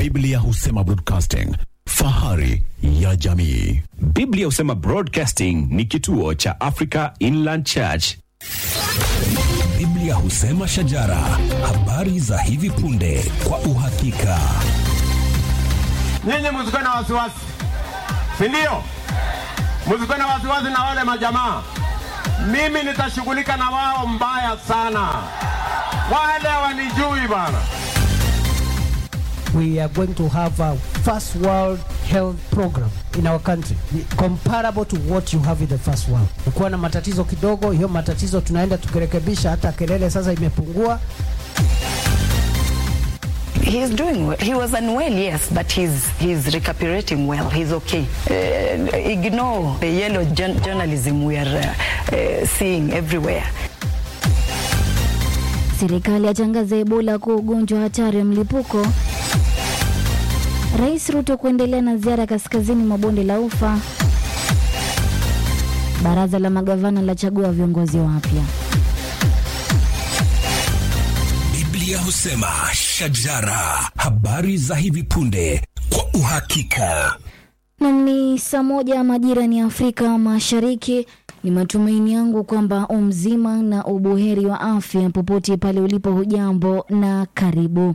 Biblia husema broadcasting, fahari ya jamii. Biblia husema Broadcasting ni kituo cha Africa Inland Church. Biblia husema shajara, habari za hivi punde kwa uhakika. Nyinyi msikuwe na wasiwasi, si ndio? Msikuwe na wasiwasi na wale majamaa. Mimi nitashughulika na wao mbaya sana, wale wanijui bana. we are going to have a first world health program in our country comparable to what you have in the first world. Ukiwa na matatizo kidogo, hiyo matatizo tunaenda tukirekebisha, hata kelele sasa imepungua. He's doing well. He was unwell, yes, but he's he's recuperating well. He's okay. Uh, ignore the yellow jour- journalism we are uh, uh, seeing everywhere. Serikali yatangaza Ebola kuwa ugonjwa hatari wa mlipuko. Rais Ruto kuendelea na ziara kaskazini mwa bonde la Ufa. Baraza la magavana lachagua viongozi wapya. Biblia husema shajara, habari za hivi punde kwa uhakika. Nam ni saa moja majira ni Afrika Mashariki. Ni matumaini yangu kwamba umzima na ubuheri wa afya popote pale ulipo. Hujambo na karibu.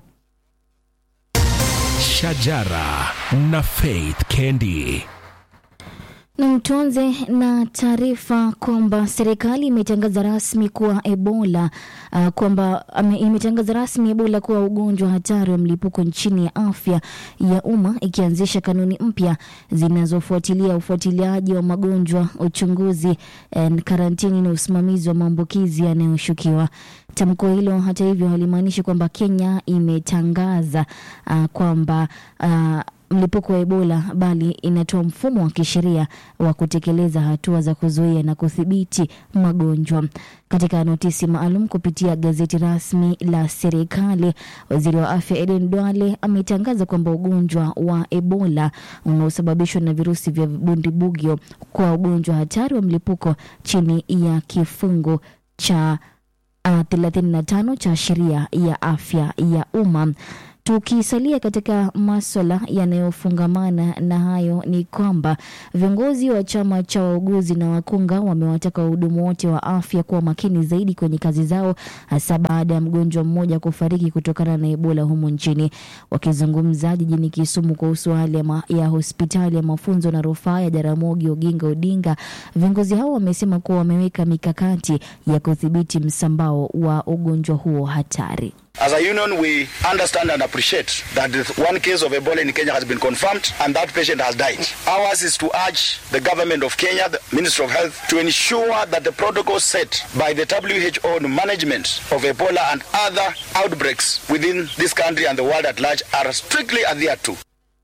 Shajara na Faith Kendi. Na tuanze na taarifa kwamba serikali imetangaza rasmi kuwa Ebola uh, kwamba ame- imetangaza rasmi Ebola kuwa ugonjwa hatari wa mlipuko nchini ya afya ya umma ikianzisha kanuni mpya zinazofuatilia ufuatiliaji wa magonjwa, uchunguzi, eh, karantini na usimamizi wa maambukizi yanayoshukiwa. Tamko hilo hata hivyo halimaanishi kwamba Kenya imetangaza uh, kwamba uh, mlipuko wa Ebola bali inatoa mfumo wa kisheria wa kutekeleza hatua za kuzuia na kudhibiti magonjwa. Katika notisi maalum kupitia gazeti rasmi la serikali, waziri wa afya Eden Duale ametangaza kwamba ugonjwa wa Ebola unaosababishwa na virusi vya bundibugyo kwa ugonjwa hatari wa mlipuko chini ya kifungu cha uh, 35 cha sheria ya afya ya umma. Tukisalia katika maswala yanayofungamana na hayo ni kwamba viongozi wa chama cha wauguzi na wakunga wamewataka wahudumu wote wa afya kuwa makini zaidi kwenye kazi zao, hasa baada ya mgonjwa mmoja kufariki kutokana na Ebola humu nchini. Wakizungumza jijini Kisumu kuhusu hali ya, ma, ya hospitali ya mafunzo na rufaa ya Jaramogi Oginga Odinga, viongozi hao wamesema kuwa wameweka mikakati ya kudhibiti msambao wa ugonjwa huo hatari. As a union, we understand and appreciate that the one case of Ebola in Kenya has been confirmed and that patient has died. Ours is to urge the government of Kenya, the Ministry of Health, to ensure that the protocols set by the WHO on management of Ebola and other outbreaks within this country and the world at large are strictly adhered to.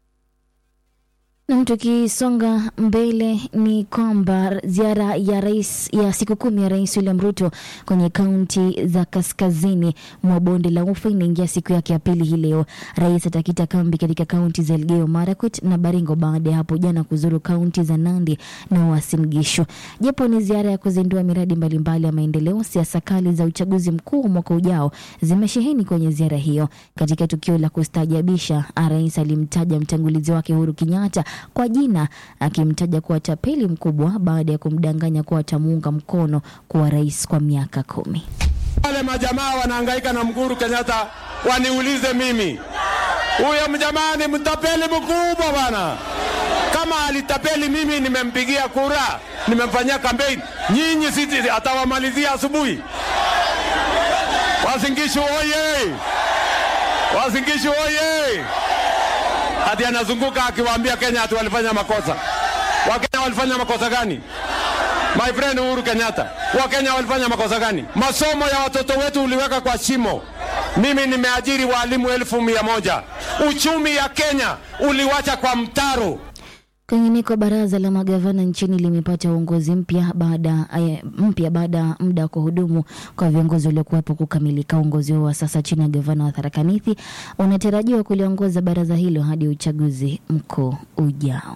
Nam, tukisonga mbele ni kwamba ziara ya rais ya siku kumi ya Rais William Ruto kwenye kaunti za kaskazini mwa bonde la Ufa inaingia siku yake ya pili hii leo. Rais atakita kambi katika kaunti za Elgeyo Marakwet na Baringo baada ya hapo jana kuzuru kaunti za Nandi na Uasin Gishu. Japo ni ziara ya kuzindua miradi mbalimbali ya maendeleo, siasa kali za uchaguzi mkuu wa mwaka ujao zimesheheni kwenye ziara hiyo. Katika tukio la kustaajabisha, rais alimtaja mtangulizi wake Uhuru Kenyatta kwa jina akimtaja kuwa tapeli mkubwa baada ya kumdanganya kuwa atamuunga mkono kuwa rais kwa miaka kumi. Wale majamaa wanahangaika na Mguru Kenyatta, waniulize mimi, huyo mjamaa ni mtapeli mkubwa bana. Kama alitapeli mimi, nimempigia kura, nimemfanyia kampeni. Nyinyi sisi atawamalizia asubuhi. Wasingishu oye! Wasingishu oye! Hadi anazunguka akiwaambia Kenya ati walifanya makosa. Wakenya walifanya makosa gani? My friend Uhuru Kenyatta, Wakenya walifanya makosa gani? Masomo ya watoto wetu uliweka kwa shimo. Mimi nimeajiri walimu elfu mia moja. Uchumi ya Kenya uliwacha kwa mtaro. Kwingineko, baraza la magavana nchini limepata uongozi mpya baada eh, mpya baada ya muda wa kuhudumu kwa viongozi waliokuwepo kukamilika. Uongozi huo wa sasa chini ya gavana wa Tharaka Nithi unatarajiwa kuliongoza baraza hilo hadi uchaguzi mkuu ujao.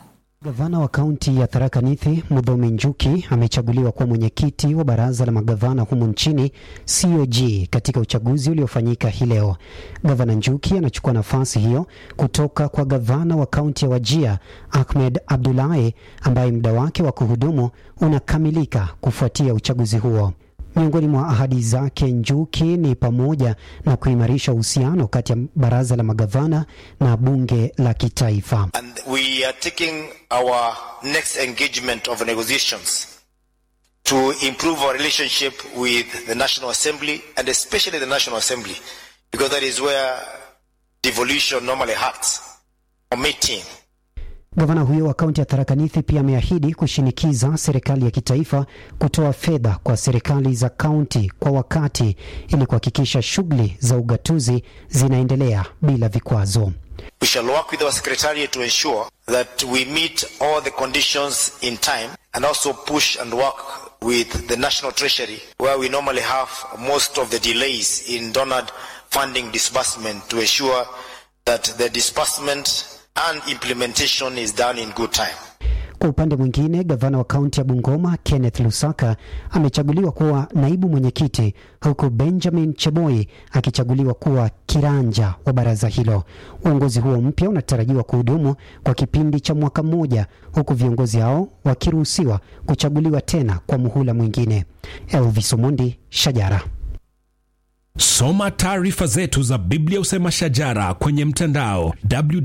Gavana wa kaunti ya Tharaka Nithi Mudhomi Njuki amechaguliwa kuwa mwenyekiti wa baraza la magavana humu nchini COG katika uchaguzi uliofanyika hii leo. Gavana Njuki anachukua nafasi hiyo kutoka kwa gavana wa kaunti ya Wajia Ahmed Abdullahi ambaye muda wake wa kuhudumu unakamilika kufuatia uchaguzi huo. Miongoni mwa ahadi zake Njuki ni pamoja na kuimarisha uhusiano kati ya baraza la magavana na bunge la kitaifa. And we are taking our next engagement of negotiations to improve our relationship with the National Assembly and especially the National Assembly because that is where devolution normally happens. Committing Gavana huyo wa kaunti ya Tharaka Nithi pia ameahidi kushinikiza serikali ya kitaifa kutoa fedha kwa serikali za kaunti kwa wakati ili kuhakikisha shughuli za ugatuzi zinaendelea bila vikwazo. We shall work with our secretariat to ensure that we meet all the conditions in time and also push and work with the National Treasury where we normally have most of the delays in donor funding disbursement to ensure that the disbursement and implementation is done in good time. Kwa upande mwingine, gavana wa kaunti ya Bungoma Kenneth Lusaka amechaguliwa kuwa naibu mwenyekiti huku Benjamin Cheboi akichaguliwa kuwa kiranja wa baraza hilo. Uongozi huo mpya unatarajiwa kuhudumu kwa kipindi cha mwaka mmoja, huku viongozi hao wakiruhusiwa kuchaguliwa tena kwa muhula mwingine. Elvis Omondi, Shajara. Soma taarifa zetu za Biblia Usema Shajara kwenye mtandao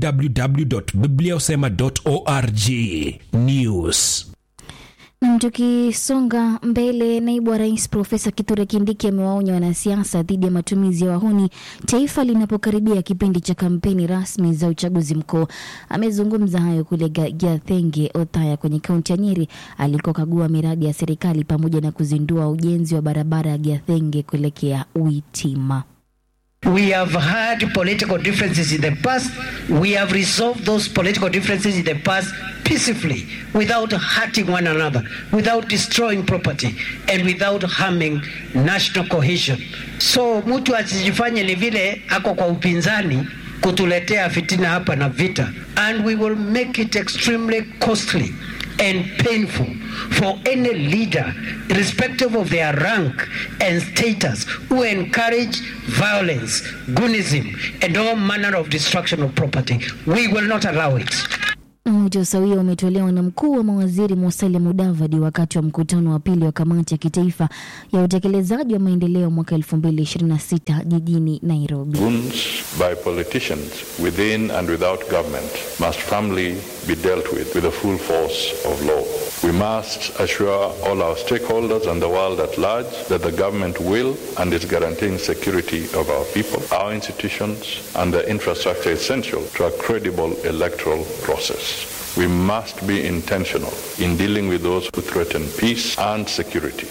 www.bibliausema.org. News. Nam, tukisonga mbele, naibu wa rais Profesa Kithure Kindiki amewaonya wanasiasa dhidi ya matumizi ya wahuni taifa linapokaribia kipindi cha kampeni rasmi za uchaguzi mkuu. Amezungumza hayo kule Ga- Gathenge Othaya kwenye kaunti ya Nyeri alikokagua miradi ya serikali pamoja na kuzindua ujenzi wa barabara ya Gathenge kuelekea Uitima. We have had political differences in the past. We have resolved those political differences in the past peacefully without hurting one another, without destroying property, and without harming national cohesion. So mtu asijifanye ni vile ako kwa upinzani kutuletea fitina hapa na vita. And we will make it extremely costly and painful for any leader, irrespective of their rank and status, who encourage violence, goonism, and all manner of destruction of property. We will not allow it. Wito sawia umetolewa na mkuu wa mawaziri Musalia Mudavadi wakati wa mkutano wa pili wa kamati ya kitaifa ya utekelezaji wa maendeleo mwaka 2026 jijini Nairobi. Wounds by politicians within and without government must firmly be dealt with with the full force of law. We must assure all our stakeholders and the world at large that the government will and is guaranteeing security of our people, our institutions, and the infrastructure essential to a credible electoral process. We must be intentional in dealing with those who threaten peace and security.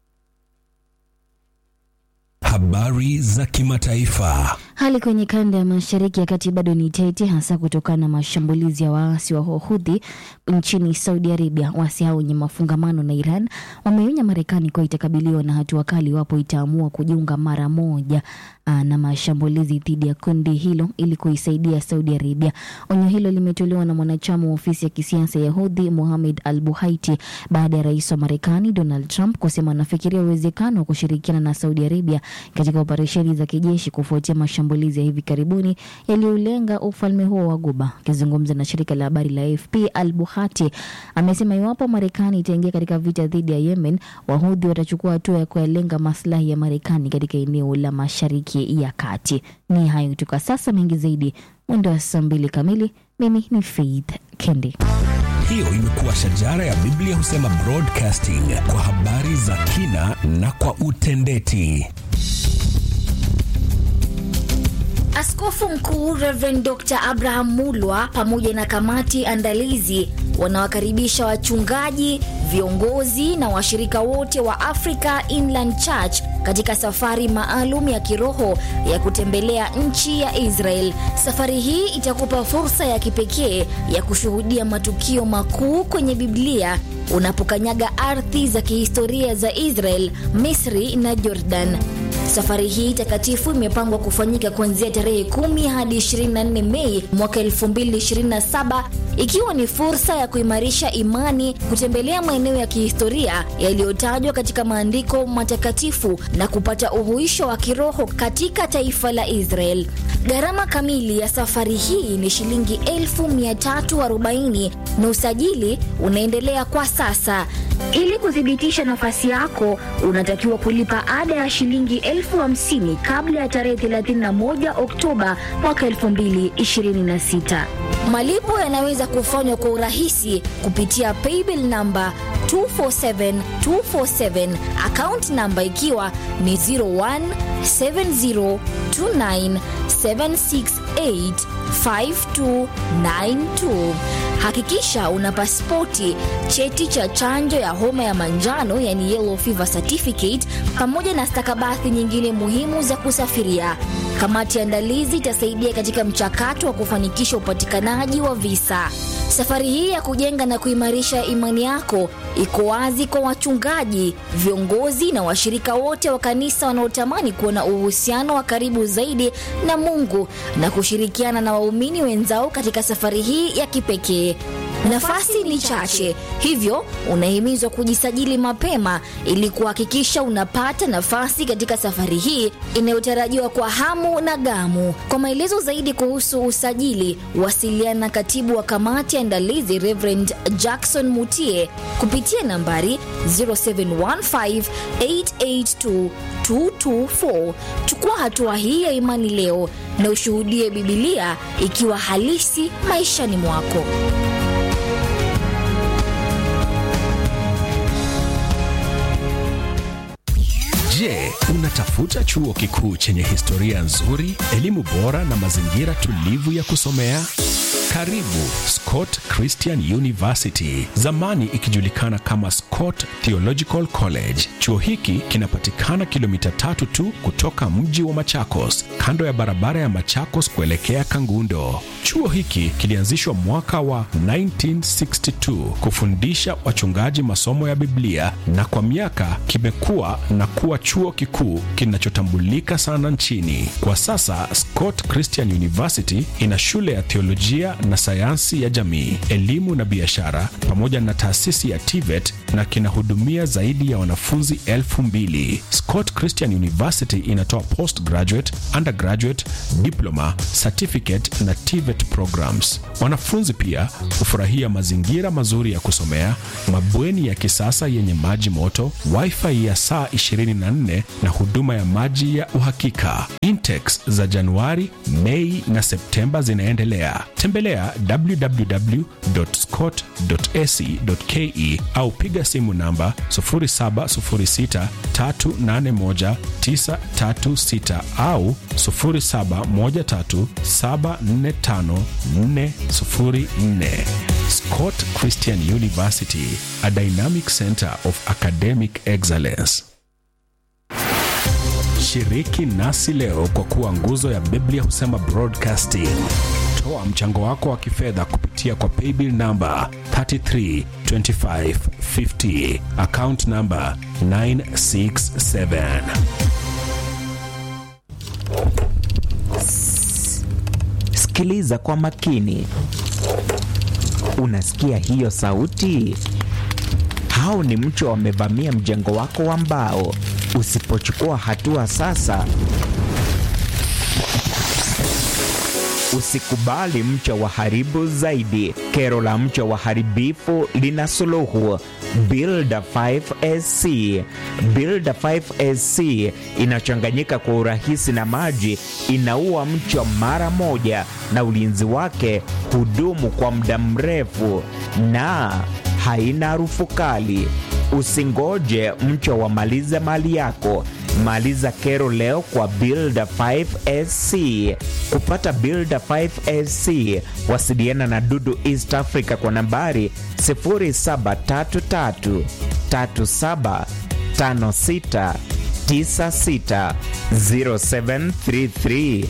Habari za kimataifa. Hali kwenye kanda ya mashariki ya kati bado ni tete, hasa kutokana na mashambulizi ya waasi wa Houthi nchini Saudi Arabia. Waasi hao wenye mafungamano na Iran wameonya Marekani kuwa itakabiliwa na hatua kali iwapo itaamua kujiunga mara moja aa, na mashambulizi dhidi ya kundi hilo ili kuisaidia Saudi Arabia. Onyo hilo limetolewa na mwanachama wa ofisi ya kisiasa ya Houthi Mohamed Al Buhaiti baada ya rais wa Marekani Donald Trump kusema anafikiria uwezekano wa kushirikiana na Saudi Arabia katika operesheni za kijeshi kufuatia mashambulizi ya hivi karibuni yaliyolenga ufalme huo wa Guba. Akizungumza na shirika la habari la AFP, Al Buhati amesema iwapo Marekani itaingia katika vita dhidi ya Yemen, Wahudhi watachukua hatua ya kuyalenga maslahi ya Marekani katika eneo la mashariki ya kati. Ni hayo tu kwa sasa, mengi zaidi mwendo wa saa mbili kamili. Mimi ni Faith Kendi. Hiyo imekuwa shajara ya Biblia husema broadcasting kwa habari za kina na kwa utendeti. Askofu Mkuu Reverend Dr. Abraham Mulwa pamoja na kamati andalizi wanawakaribisha wachungaji, viongozi na washirika wote wa Africa Inland Church katika safari maalum ya kiroho ya kutembelea nchi ya Israel. Safari hii itakupa fursa ya kipekee ya kushuhudia matukio makuu kwenye Biblia unapokanyaga ardhi za kihistoria za Israel, Misri na Jordan. Safari hii takatifu imepangwa kufanyika kuanzia tarehe 10 hadi 24 Mei mwaka 2027 ikiwa ni fursa ya kuimarisha imani, kutembelea maeneo ya kihistoria yaliyotajwa katika maandiko matakatifu na kupata uhuisho wa kiroho katika taifa la Israel. Gharama kamili ya safari hii ni shilingi 1340 na usajili unaendelea kwa sasa. Ili kuthibitisha nafasi yako, unatakiwa kulipa ada ya shilingi elfu hamsini kabla ya tarehe 31 Oktoba mwaka 2026. Malipo yanaweza kufanywa kwa urahisi kupitia paybill namba 247247 account namba ikiwa ni 017029768592. Hakikisha una pasipoti, cheti cha chanjo ya homa ya manjano yani yellow fever certificate, pamoja na stakabadhi nyingine muhimu za kusafiria. Kamati ya andalizi itasaidia katika mchakato wa kufanikisha upatikanaji wa visa. Safari hii ya kujenga na kuimarisha imani yako iko wazi kwa wachungaji, viongozi na washirika wote wa kanisa wanaotamani kuwa na uhusiano wa karibu zaidi na Mungu na kushirikiana na waumini wenzao katika safari hii ya kipekee. Nafasi ni chache, hivyo unahimizwa kujisajili mapema ili kuhakikisha unapata nafasi katika safari hii inayotarajiwa kwa hamu na gamu. Kwa maelezo zaidi kuhusu usajili, wasiliana na katibu wa kamati ya andalizi Reverend Jackson Mutie kupitia nambari 0715882224. Chukua hatua hii ya imani leo na ushuhudie Bibilia ikiwa halisi maishani mwako. Je, unatafuta chuo kikuu chenye historia nzuri, elimu bora na mazingira tulivu ya kusomea? Karibu Scott Christian University, zamani ikijulikana kama Scott Theological College. Chuo hiki kinapatikana kilomita tatu tu kutoka mji wa Machakos, kando ya barabara ya Machakos kuelekea Kangundo. Chuo hiki kilianzishwa mwaka wa 1962 kufundisha wachungaji masomo ya Biblia na kwa miaka kimekuwa na kuwa chuo kikuu kinachotambulika sana nchini. Kwa sasa Scott Christian University ina shule ya theolojia na sayansi ya jamii, elimu na biashara pamoja na taasisi ya TVET na kinahudumia zaidi ya wanafunzi elfu mbili. Scott Christian University inatoa postgraduate, undergraduate, diploma, certificate na TVET programs. Wanafunzi pia hufurahia mazingira mazuri ya kusomea, mabweni ya kisasa yenye maji moto, wifi ya saa 24 na huduma ya maji ya uhakika. Intex za Januari, Mei na Septemba zinaendelea. Tembelea www.scott.ac.ke au piga simu namba 0706381936 au 0713745404. Scott Christian University, a dynamic center of academic excellence. Shiriki nasi leo kwa kuwa nguzo ya Biblia husema broadcasting. Toa mchango wako wa kifedha kupitia kwa paybill namba 332550 account namba 967. Sikiliza kwa makini. Unasikia hiyo sauti? Hao ni mchwa wamevamia mjengo wako wa mbao. Usipochukua hatua sasa, usikubali mchwa waharibu zaidi. Kero la mchwa waharibifu lina suluhu. Builder 5SC. Builder 5SC inachanganyika kwa urahisi na maji, inaua mchwa mara moja, na ulinzi wake hudumu kwa muda mrefu na haina harufu kali. Usingoje mchwa wamalize mali yako. Maliza kero leo kwa Builder 5SC. Kupata Builder 5SC, wasiliana na Dudu East Africa kwa nambari 0733 37 56 96 0733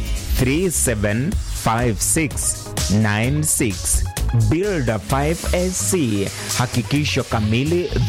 375696 Builder 5SC, hakikisho kamili